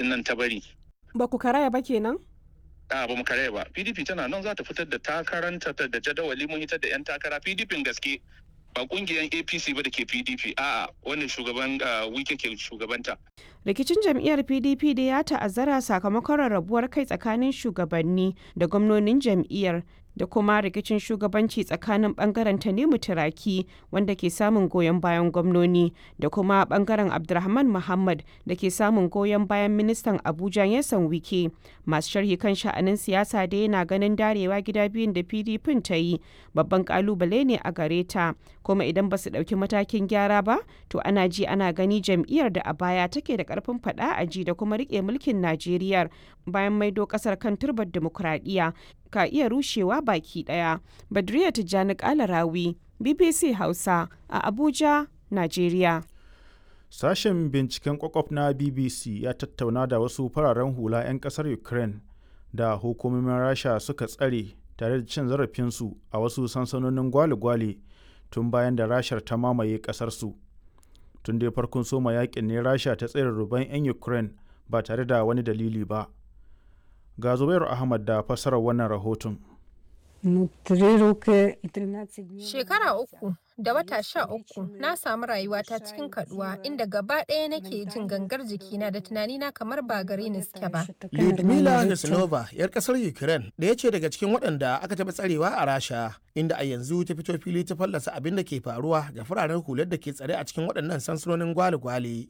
din nan ta bari Ba ku karaya ba kenan? a ba mu karaya ba pdp tana nan za ta fitar da takaranta ta da jadawali mun hitar da yan takara pdp gaske ba kungiyar apc ba da ke pdp a'a wannan shugaban ah, wike ke shugabanta Rikicin jam'iyyar PDP da ya ta'azzara sakamakon rarrabuwar kai tsakanin shugabanni da gwamnonin jam'iyyar da kuma rikicin shugabanci tsakanin bangaren Tanimu Turaki wanda ke samun goyon bayan gwamnoni da kuma bangaren Abdulrahman Muhammad da ke samun goyon bayan ministan Abuja Yasan Wike. Masu sharhi kan sha'anin siyasa da yana ganin darewa gida biyun da PDP ta yi babban kalubale ne a gare ta kuma idan ba su ɗauki matakin gyara ba to ana ji ana gani jam'iyyar da a baya take da karfin faɗa a ji da kuma rike mulkin Najeriya bayan maido ƙasar kan turbar dimokuraɗiyya ka iya rushewa baki ɗaya. Badriya Tijjani Kalarawi, BBC Hausa a Abuja, Najeriya. Sashen binciken kwakwaf na BBC ya tattauna da wasu fararen hula 'yan kasar Ukraine da hukumomin Rasha suka tsare tare da cin zarafinsu a wasu sansanonin gwale-gwale tun bayan da Rashar ta mamaye kasarsu. Tun dai farkon soma yakin ne Rasha ta tsere ruban 'yan Ukraine ba tare da wani dalili ba. Ga Zubairu Ahmad da fassarar wannan rahoton. Ну, три роки і 13 днів. Shekara uku da wata sha uku na samu rayuwata cikin kaduwa inda gaba ɗaya nake jin gangar jikina da tunanina kamar ba gare ni suke ba. Що таке Lyudmila нормальне життя. Nesnova, 'yar kasar Ukraine, ɗaya ce daga cikin waɗanda aka taɓa tsarewa a Rasha, inda a yanzu ta fito fili ta fallasa abin da ke faruwa ga fararen hular da ke tsare a cikin waɗannan sansanonin gwale-gwale.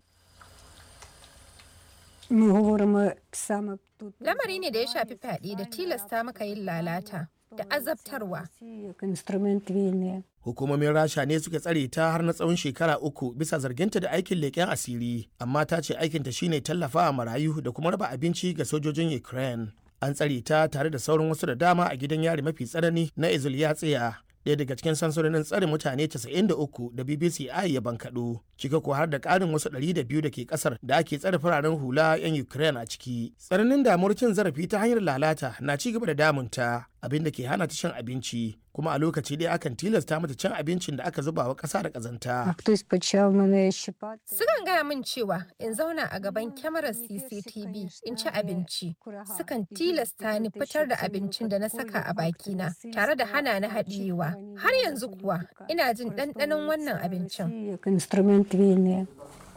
Ми говоримо саме тут. Lamari ne da ya shafi fyaɗe da tilasta maka yin lalata da azabtarwa. Росії Як інструмент війни. Hukumomin Rasha ne suka tsare ta har na tsawon shekara uku bisa zarginta da aikin leƙen asiri, amma ta ce aikinta shine tallafawa marayu da kuma raba abinci ga sojojin Ukraine. An tsare ta tare da sauran wasu da dama a gidan yari mafi tsanani na Izulyatsiya, ɗaya daga cikin sansanonin tsare mutane 93 da BBC I ya bankaɗo, cika ko har da ƙarin wasu 200 da ke ƙasar da ake tsare fararen hula 'yan Ukraine a ciki. Tsananin damuwar cin zarafi ta hanyar lalata na ci gaba da damunta, abin da ke hana ta cin abinci, kuma a lokaci ɗaya akan tilasta mata cin abincin da aka zuba wa ƙasa da А ƙazanta. хтось почав мене щипати. Sukan gaya min cewa in zauna a gaban kyamarar CCTV in ci abinci. Sukan tilasta ni fitar da abincin da na saka a bakina tare da hana ni haɗiyewa. Har yanzu kuwa ina jin ɗanɗanon wannan abincin. Росії Як інструмент війни.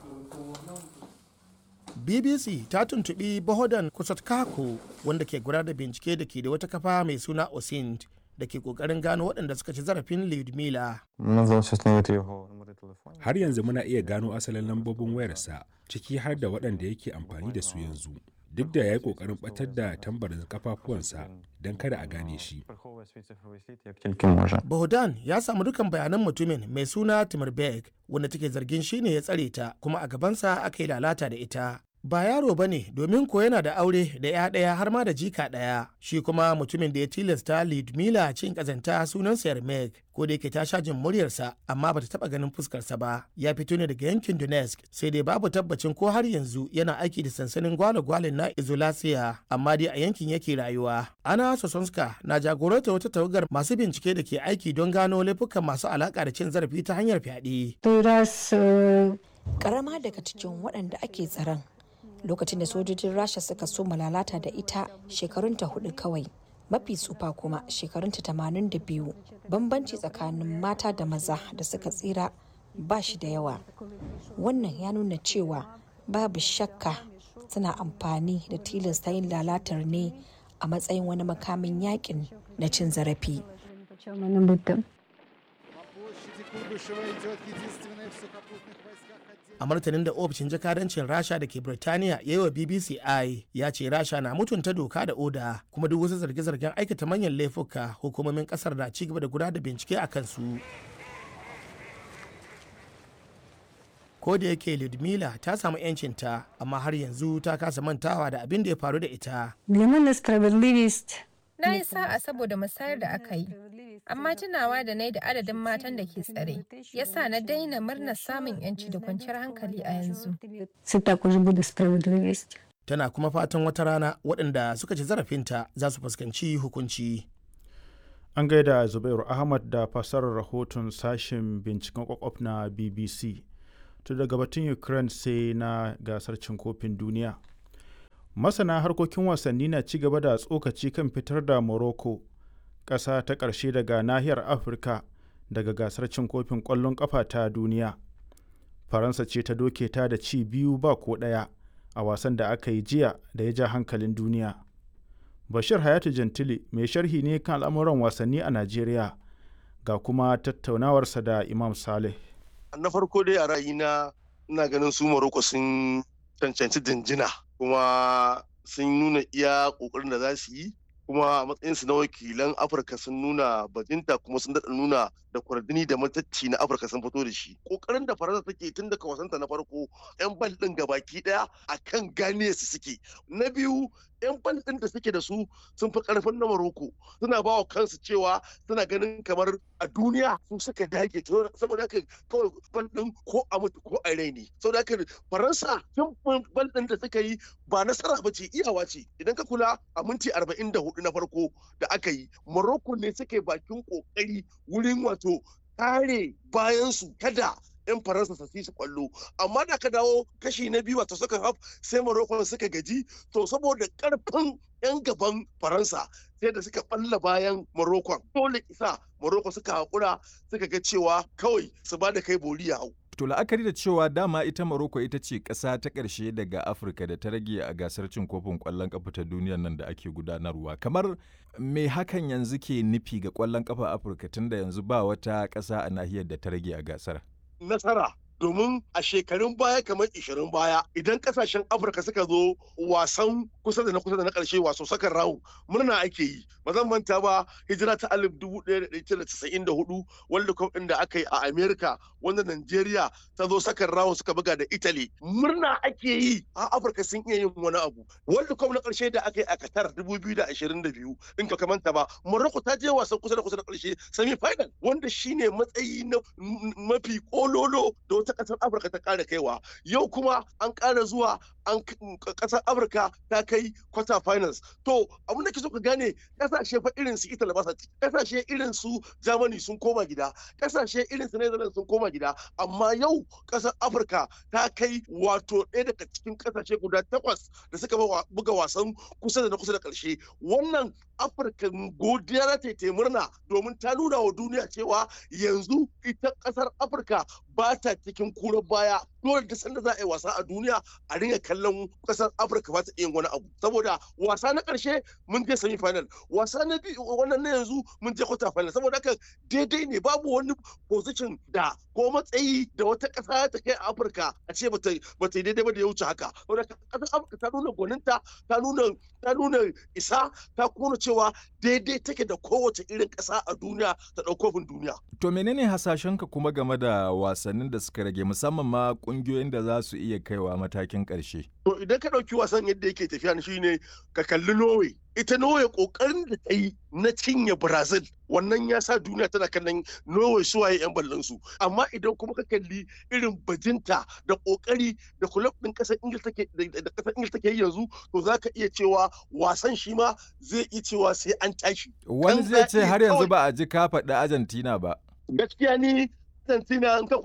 BBC ta tuntuɓi Bohodan Kusatkako wanda ke gudanar da bincike da ke da wata kafa mai suna Osint da ke ƙoƙarin gano waɗanda suka ci zarafin Lyudmila. Нам вдалося встановити його номери телефонів. har yanzu muna iya gano asalin lambobin wayarsa ciki har da waɗanda yake amfani da su yanzu duk da ya yi ƙoƙarin ɓatar da tambarin kafafuwansa don kada a gane shi Приховує свій цифровий слід як тільки може. Bohodan ya samu dukan bayanan mutumin mai suna Timurberg wanda take zargin shi ne ya tsare ta kuma a gabansa aka yi lalata da ita. Ba yaro ba ne domin ko yana da aure da ya ɗaya har ma da jika ɗaya. Shi kuma mutumin da ya tilasta Lyudmila cin ƙazanta sunansa Yermek ko da yake ta sha jin muryarsa amma bata taɓa ganin fuskarsa ba. Ya fito ne daga yankin Donetsk sai dai babu tabbacin ko har yanzu yana aiki da sansanin gwale-gwalen na Izolasiya amma dai a yankin yake rayuwa. Ana Sosonska na jagoranta wata tawagar masu bincike da ke aiki don gano laifukan masu alaƙa da cin zarafi ta hanyar fyaɗe. Той раз е, karama daga cikin waɗanda ake tsaron lokacin da sojojin rasha suka so lalata da ita shekarunta hudu kawai mafi tsufa kuma shekarunta tamanin da biyu bambanci tsakanin mata da maza da suka tsira ba shi da yawa wannan ya nuna cewa babu shakka suna amfani da tilasta yin lalatar ne a matsayin wani makamin yakin na cin zarafi почав мене бити. A martanin da ofishin jakadancin Rasha da ke Birtaniya ya yi wa BBC I ya ce Rasha na mutunta doka da oda kuma duk wasu zarge-zargen aikata manyan laifuka hukumomin kasar na ci gaba da gudanar da bincike a kansu. Ko da yake Ludmila ta samu 'yancinta amma har yanzu ta kasa mantawa da abin da ya faru da ita. Для мене справедливість Na yi sa'a saboda musayar da aka yi, amma tunawa da na yi da adadin matan da ke tsare, ya sa na daina murnar samun 'yanci da kwanciyar hankali a yanzu. це також буде справедливість. Tana kuma fatan wata rana waɗanda suka ci zarafinta za su fuskanci hukunci. An gaida Zubairu Ahmad da fassarar rahoton sashen binciken kwakwaf na BBC. To daga batun Ukraine sai na gasar cin kofin duniya. masana harkokin wasanni na ci gaba da tsokaci kan fitar da morocco ƙasa ta ƙarshe daga nahiyar afirka daga gasar cin kofin ƙwallon ƙafa ta duniya faransa ce ta doke ta da ci biyu ba ko ɗaya a wasan da aka yi jiya da ya ja hankalin duniya bashir hayatu jantili mai sharhi ne kan al'amuran wasanni a najeriya ga kuma tattaunawarsa da imam saleh na farko dai a ra'ayina ina ganin su morocco sun cancanci jinjina kuma sun nuna iya ƙoƙarin da za su yi kuma a matsayinsu na wakilan afirka sun nuna bajinta kuma sun daɗa nuna da kwardini da matacci na afirka sun fito da shi ƙoƙarin da faransa take tun daga wasanta na farko yan bal ɗin gabaki ɗaya a kan gane su suke na biyu yan bal ɗin da suke da su sun fi ƙarfin na maroko suna ba wa kansu cewa suna ganin kamar a duniya su suka dage saboda haka kawai bal ɗin ko a mutu ko a rai ne saboda haka faransa tun bal ɗin da suka yi ba nasara ba ce iyawa ce idan ka kula a minti arba'in da hudu na farko da aka yi Morocco ne suke bakin kokari wurin wato kare bayansu kada 'yan faransa su su kwallo amma da ka dawo kashi na biyu wato suka haf sai Morocco suka gaji to saboda karfin 'yan gaban faransa sai da suka balla bayan Morocco dole isa Morocco suka haƙura suka ga cewa kawai su ba da kai bori ya hau To la'akari da cewa dama ita Morocco ita ce ƙasa ta ƙarshe daga Afirka da ta rage a gasar cin kofin ƙwallon ƙafa ta duniyar nan da ake gudanarwa. Kamar me hakan yanzu ke nufi ga ƙwallon ƙafa Afirka tunda yanzu ba wata ƙasa a nahiyar da ta rage a gasar? Nasara domin a shekarun baya kamar 20 baya idan kasashen afirka suka zo wasan kusa da na kusa da na karshe waso sakan rawu murna ake yi ba zan manta ba hijira ta alif dubu ɗaya da ɗari tara casa'in da hudu world cup ɗin da aka yi a america wanda nigeria ta zo sakan rawu suka buga da italy murna ake yi a afirka sun iya yin wani abu world cup na karshe da aka yi a qatar dubu biyu da ashirin da biyu in ka manta ba morocco ta je wasan kusa da kusa da karshe semi final wanda shine matsayi na mafi kololo da wata kasar afirka ta kara kaiwa yau kuma an kara zuwa an kasar afirka ta kai quarter finals to abin da ke so ka gane kasashe fa irin su italy ba kasashe irin su germany sun koma gida kasashe irin su netherlands sun koma gida amma yau kasar afirka ta kai wato ɗaya daga cikin kasashe guda takwas da suka buga wasan kusa da na kusa da ƙarshe wannan afirka godiya ta ta murna domin ta nuna wa duniya cewa yanzu ita ƙasar afirka ba ta cikin kurar baya dole da sanda za a yi wasa a duniya a ringa kallon ƙasar afirka ba ta yin wani abu saboda wasa na ƙarshe mun je semi final wasa na biyu wannan na yanzu mun je quarter final saboda haka daidai ne babu wani position da ko matsayi da wata ƙasa ta kai a afirka a ce bata bata yi daidai ba da ya wuce haka saboda ƙasar afirka ta nuna gwaninta ta nuna ta nuna isa ta kuma cewa daidai take da kowace irin ƙasa a duniya ta ɗaukofin duniya. To menene hasashenka kuma game da wasannin da suka rage musamman ma ƙungiyoyin da za su iya kaiwa matakin ƙarshe? To idan ka ɗauki wasan yadda yake tafiya shi ne ka kalli Norway. Ita Norway ƙoƙarin da ta yi na cinye Brazil wannan ya sa duniya tana kallon Norway suwaye 'yan ballon su. Amma idan kuma ka kalli irin bajinta da ƙoƙari da kulab ɗin ƙasar Ingil take da ƙasar Ingil take yanzu to za ka iya cewa wasan shi ma zai iya cewa sai an tashi. Wani zai ce har yanzu ba a ji ka faɗi Argentina ba. Gaskiya ni Argentina in ka